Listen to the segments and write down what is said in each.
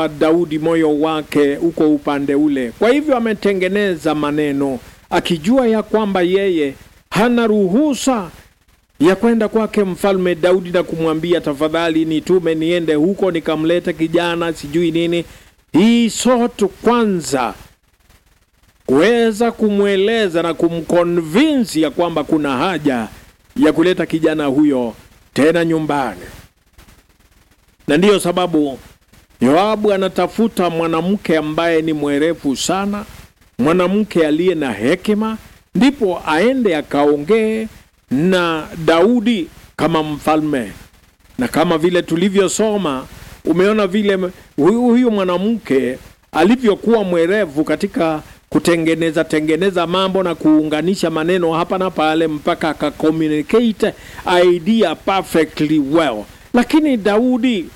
kwamba Daudi moyo wake uko upande ule. Kwa hivyo ametengeneza maneno akijua ya kwamba yeye hana ruhusa ya kwenda kwake mfalme Daudi na kumwambia tafadhali, nitume niende huko nikamlete kijana sijui nini. Hii sotu kwanza kuweza kumweleza na kumkonvinsi ya kwamba kuna haja ya kuleta kijana huyo tena nyumbani, na ndiyo sababu Yoabu anatafuta mwanamke ambaye ni mwerevu sana, mwanamke aliye na hekima, ndipo aende akaongee na Daudi kama mfalme. Na kama vile tulivyosoma, umeona vile huyu mwanamke alivyokuwa mwerevu katika kutengeneza tengeneza mambo na kuunganisha maneno hapa na pale mpaka akacommunicate idea perfectly well. Lakini Daudi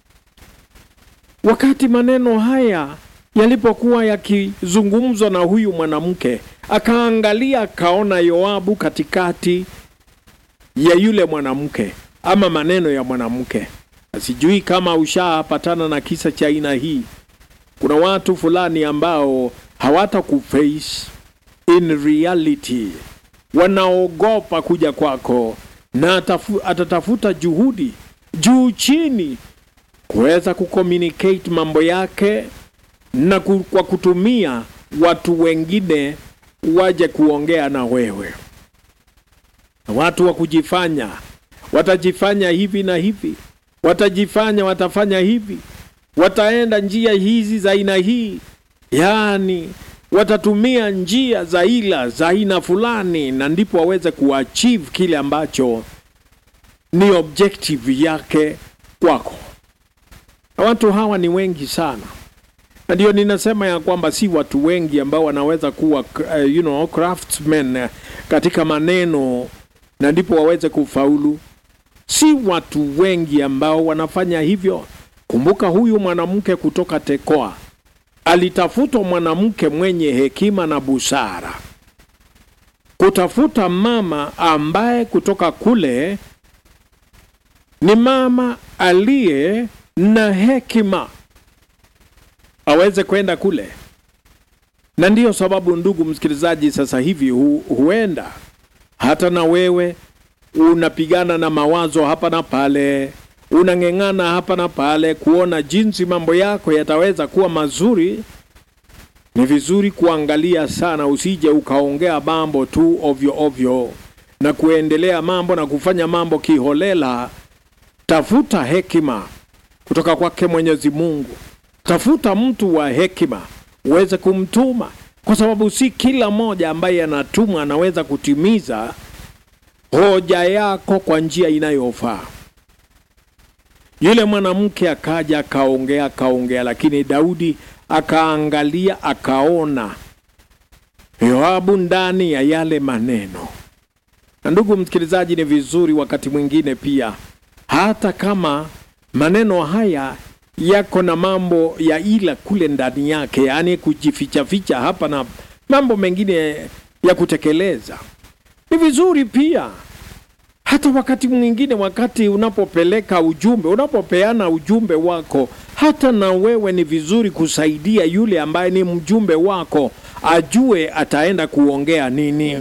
wakati maneno haya yalipokuwa yakizungumzwa na huyu mwanamke, akaangalia akaona Yoabu katikati ya yule mwanamke ama maneno ya mwanamke. Sijui kama ushapatana na kisa cha aina hii. Kuna watu fulani ambao hawata kuface in reality, wanaogopa kuja kwako na atafu, atatafuta juhudi juu chini kuweza kucommunicate mambo yake na ku, kwa kutumia watu wengine waje kuongea na wewe. Watu wa kujifanya watajifanya hivi na hivi, watajifanya watafanya hivi, wataenda njia hizi za aina hii, yaani watatumia njia za ila za aina fulani, na ndipo waweze kuachieve kile ambacho ni objective yake kwako. Na watu hawa ni wengi sana, na ndio ninasema ya kwamba si watu wengi ambao wanaweza kuwa uh, you know, craftsmen uh, katika maneno na ndipo waweze kufaulu. Si watu wengi ambao wanafanya hivyo. Kumbuka huyu mwanamke kutoka Tekoa alitafutwa mwanamke mwenye hekima na busara, kutafuta mama ambaye kutoka kule ni mama aliye na hekima aweze kwenda kule. Na ndiyo sababu, ndugu msikilizaji, sasa hivi hu, huenda hata na wewe unapigana na mawazo hapa na pale, unang'eng'ana hapa na pale kuona jinsi mambo yako yataweza kuwa mazuri. Ni vizuri kuangalia sana, usije ukaongea mambo tu ovyo ovyo na kuendelea mambo na kufanya mambo kiholela. Tafuta hekima kutoka kwake Mwenyezi Mungu. Tafuta mtu wa hekima uweze kumtuma, kwa sababu si kila mmoja ambaye anatumwa anaweza kutimiza hoja yako kwa njia inayofaa. Yule mwanamke akaja akaongea akaongea, lakini Daudi akaangalia akaona Yoabu ndani ya yale maneno. Na ndugu msikilizaji, ni vizuri wakati mwingine pia, hata kama maneno haya yako na mambo ya ila kule ndani yake, yaani kujifichaficha hapa na mambo mengine ya kutekeleza, ni vizuri pia hata wakati mwingine, wakati unapopeleka ujumbe, unapopeana ujumbe wako, hata na wewe ni vizuri kusaidia yule ambaye ni mjumbe wako ajue ataenda kuongea nini.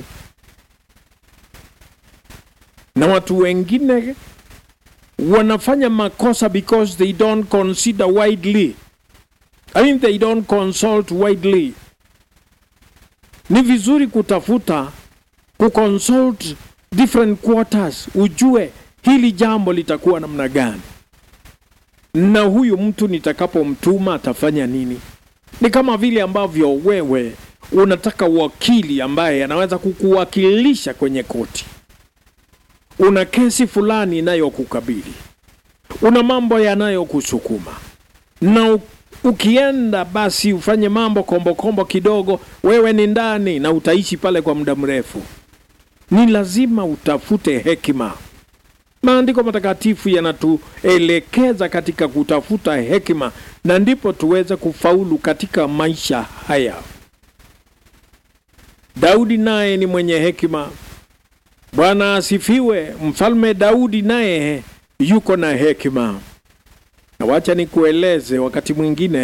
Na watu wengine wanafanya makosa because they don't consider widely. I mean they don't consult widely. Ni vizuri kutafuta kuconsult different quarters, ujue hili jambo litakuwa namna gani, na huyu mtu nitakapomtuma atafanya nini. Ni kama vile ambavyo wewe unataka wakili ambaye anaweza kukuwakilisha kwenye koti. Una kesi fulani inayokukabili, una mambo yanayokusukuma, na ukienda basi ufanye mambo kombokombo kombo kidogo, wewe ni ndani na utaishi pale kwa muda mrefu. Ni lazima utafute hekima. Maandiko matakatifu yanatuelekeza katika kutafuta hekima, na ndipo tuweze kufaulu katika maisha haya. Daudi naye ni mwenye hekima. Bwana asifiwe. Mfalme Daudi naye yuko na hekima, na wacha nikueleze wakati mwingine